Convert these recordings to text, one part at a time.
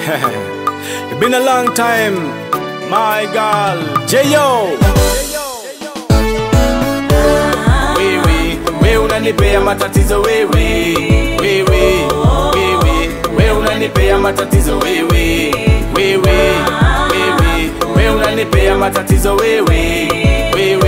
It's been a long time, my girl. J.O. wewe we unanipea matatizo wewe wewe wewe we unanipea matatizo wewe wewe wewe we unanipea matatizo wewe wewe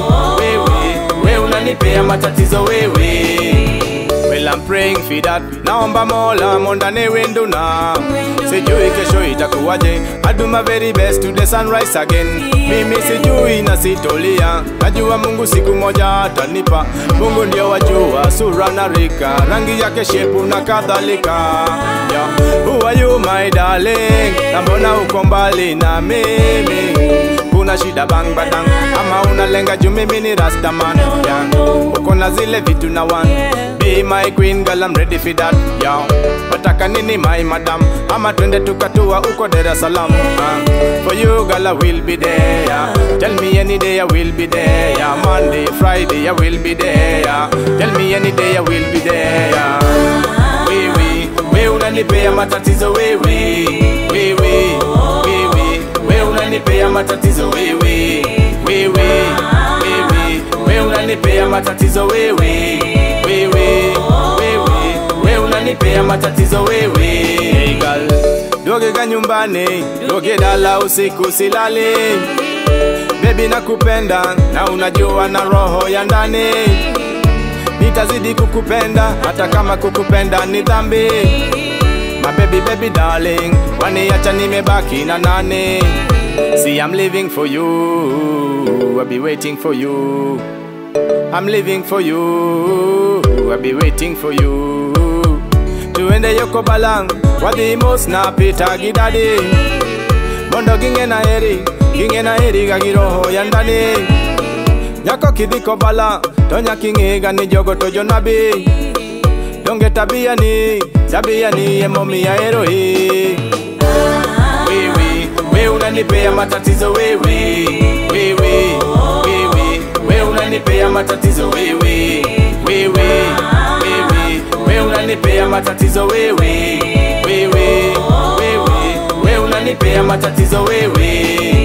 wewe we unanipea matatizo wewe Well, I'm praying for that. Naomba Mola mondane wenduna. Sijui kesho itakuwaje. I do my very best to the sunrise again. Mimi sijui na sitolia. Najua Mungu siku moja atanipa. Mungu ndio wajua sura na rika, rangi yake shepu na kadhalika. Yeah. Who are you my darling? Na mbona uko mbali na mimi? Kuna shida bang badang ama unalenga juu mimi ni rastaman yeah. Uko na zile vitu na one Be my queen girl I'm ready for that yeah. Wataka nini my madam ama twende tukatua uko Dar es Salaam uh. For you girl I will be there yeah. Tell me any day I will be there yeah. Monday, Friday I will be there yeah. Tell me any day I will be there yeah. wewe we unanipea matatizo wewe wewe wewe we unanipea matatizo wewe wewe wewe we unanipea matatizo wewe wewe wewe we unanipea matatizo wewe Hey girl, dogega nyumbani, doge dala usiku silali. Baby nakupenda na unajua na roho ya ndani. Nitazidi kukupenda hata kama kukupenda ni dhambi. My baby baby darling, waniacha nimebaki na nani? See I'm living for you, I'll be waiting for you. I'm living for you, I'll be waiting for you. Tuende yoko balang, wadhimos na pita gidadi. Mondo ginge na heri, ginge na heri gagiroho ya ndani. Nyako kidhiko bala, to nyaking'iga ni jogo to jonabi. Donge tabia ni, tabia ni emomiya hero hii. wewe we unanipea matatizo wewe wewe wewe we unanipea matatizo wewe wewe wewe we unanipea matatizo wewe wewe wewe we unanipea matatizo wewe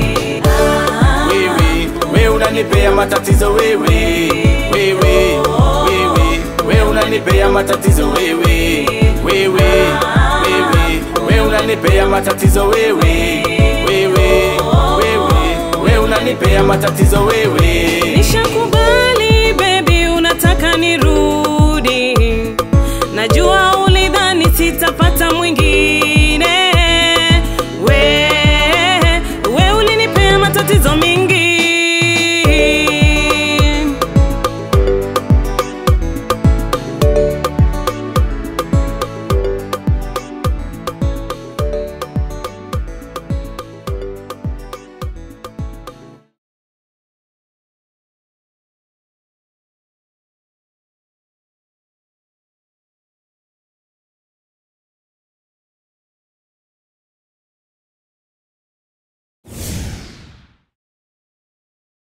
wewe we unanipea matatizo wewe wewe wewe we unanipea matatizo wewe wewe wewe we unanipea matatizo wewe wewe wewe we unanipea matatizo wewe Nishakubali baby, unataka nirudi, najua